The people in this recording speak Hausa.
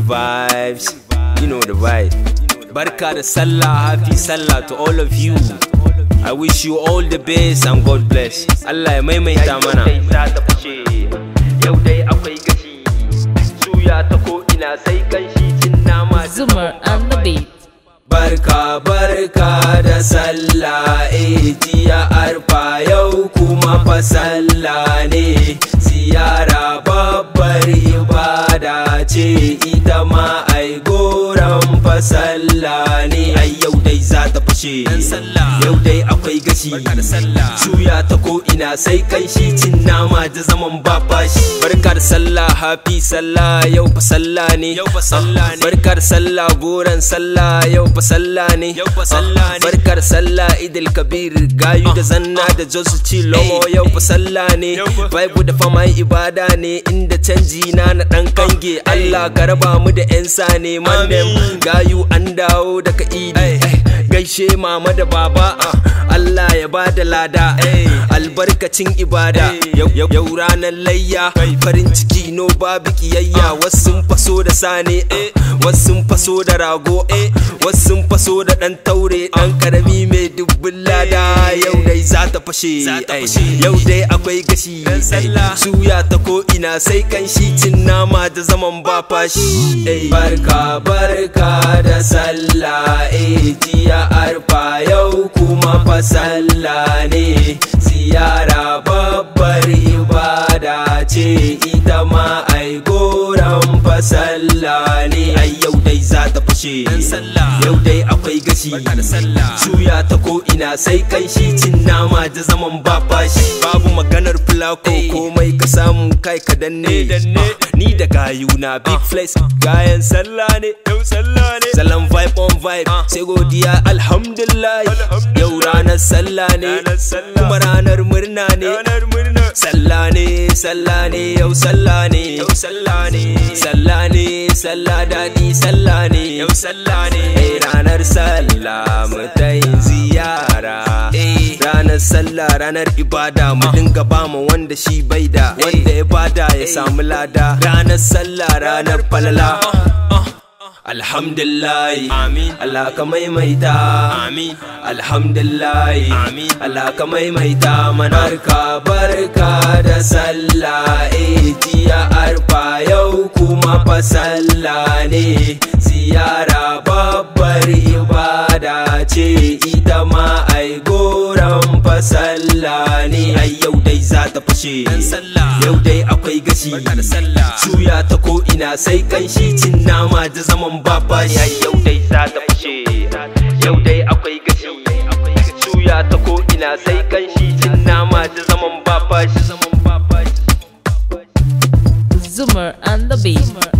vibes. You know the vibe. Barka da Sallah, happy Sallah to all of you. I wish you all the best and God bless. Allah ya maimaita mana. Yau dai akwai gashi, suya ta ko ina sai kanshi cin nama Zoomer on the beat. Barka barka da sallah eh jiya arfa yau kuma fa sallah ne ziyara babbar ibada ce ita ma ai goran fa sallah ne ai yau dai za ta fashe yau dai akwai gashi suya ta ko ina sai kanshi cin nama da zaman ba fashi barka da sallah happy sallah yau fa sallah ne yau fa sallah ne barka da sallah goran sallah yau fa sallah ne yau fa sallah ne barkar sallah idil kabir gayu da zanna da josu ci lomo yau fa sallah ne bible da fama ibada ne inda canji na na dan kange Allah ka raba mu da yan sane mandem gayu an dawo daga idi gaishe mama da baba Allah ya ba da lada albarkacin ibada yau ranar layya farin ciki no babu kiyayya wasu faso da sane wasu faso da rago wasu faso da dan taure dan karami mai dubbin lada yau dai za ta fashe yau dai akwai gashi suya ta ko ina sai kanshi cin nama da zaman ba fashi barka barka da sallah eh jiya arfa yau kuma fa sallah ne ziyara babbar ibada ce ita ma ai goran fa sallah ne ai yau dai za ta fashe yau dai akwai gashi suya ta ko ina sai kanshi cin nama da zaman ba fashi babu maganar fulako komai ka samu kai ka danne ni da gayuna big flex gayan sallah ne yau sallah ne salon vibe on vibe sai godiya alhamdulillah yau ranar sallah ne kuma ranar murna ne sallah ne sallah ne yau sallah ne yau sallah ne sallah ne sallah dadi sallah ne yau sallah ne ranar sallah mu ta yin ziyara ranar sallah ranar ibada mu dinga ba mu wanda shi bai da wanda ya bada ya samu lada ranar sallah ranar falala Alhamdulillah Amin Allah ka maimaita Amin Alhamdulillah Amin Allah ka maimaita mana barka barka da sallah eh jiya arfa yau kuma fa sallah ne ziyara babbar ibada ce ita ma ai goran fa sallah ne ai yau dai za ta fashe yau dai akwai gashi suya ta ko ina sai kanshi cin nama da zaman baba ya yau dai za ta fashe yau dai akwai gashi suya ta ko ina sai kanshi cin nama da zaman baba shi Zoomer on the beat.